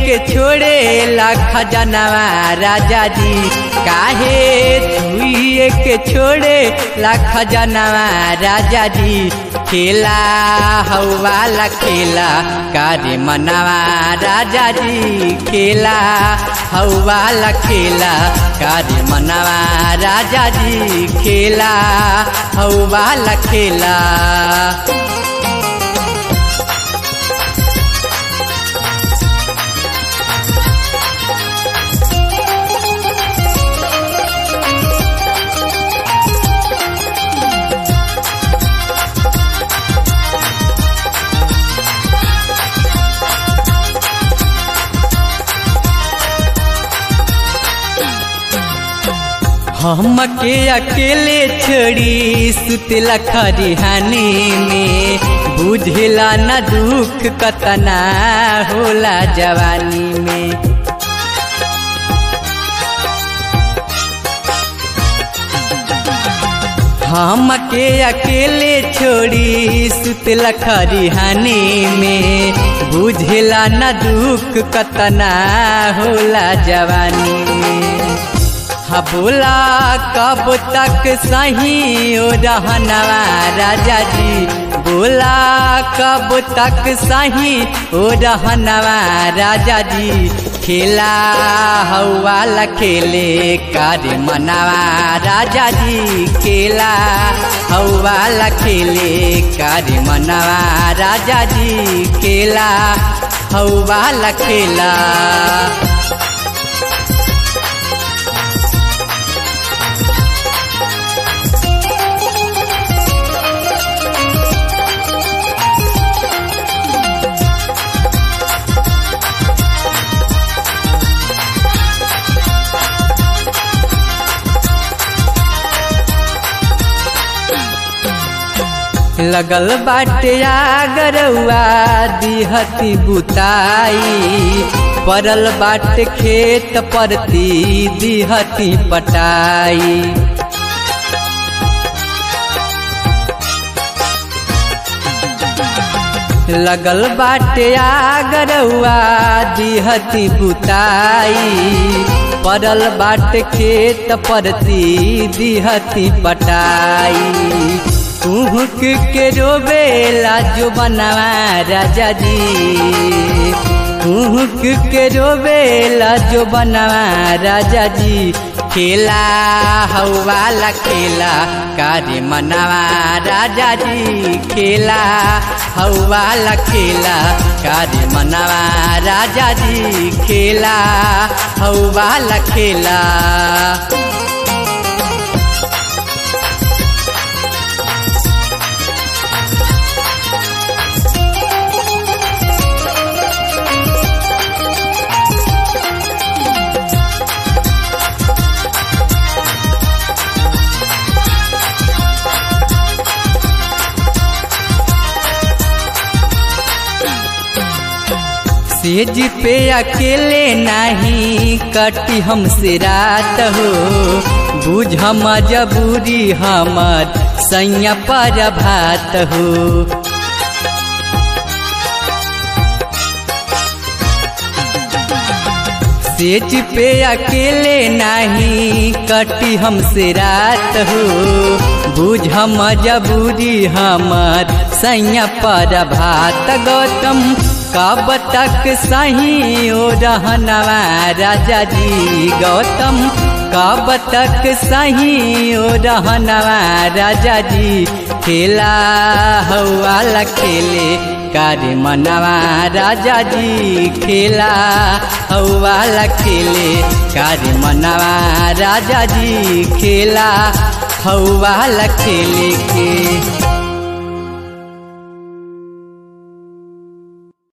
के छोड़े लाख जनवा राजा जी काहे छुए के छोड़े लाख जनवा राजा जी खेला हौवाला खेला कारे मनवा राजा जी खेला हौवाला खेला कारे मनवा राजा जी खेला हौवाला खेला हम के अकेले छोड़ी सुतला खरिहानी में बुझला न दुख कतना होला जवानी में हम के अकेले छोड़ी सुतला खरिहानी में बुझला न दुख कतना होला जवानी में हा बोला कब तक सही ओ रहनवा राजा जी बोला कब तक सही ओ रहनवा राजा जी खेला हौवाला खेले कार्य मनावा राजा जी खेला हौवाला खेले कार्य मनावा राजा जी खेला हौवाला खेला लगल बाटे आगरउआ दिहती बुताई परल बाट खेत परती दिहती पटाई लगल बाटे आगरउआ दिहती बुताई परल बाट खेत परती दिहती पटाई कुहक के रोबेला जो बनवा राजा जी कुहक के रोबेला जो बनवा राजा जी खेला हौवाला खेला कार्य मनवा राजा जी खेला हौवाला खेला कार्य मनवा राजा जी खेला हौवाला खेला सेज पे अकेले नहीं कटी हमसे रात हो बुझ मजबूरी हमर सैया पर भात हो सेज पे अकेले नहीं कटी हमसे रात हो बुझ मजबूरी हमर सैया पर भात गौतम कब तक सही ओ रहनवा राजा जी गौतम कब तक सही ओ रहनवा राजा जी खेला हौवाला खेले कार्य मनवा राजा जी खेला हौवाला खेले कार्य मनवा राजा जी खेला हौवाला खेले के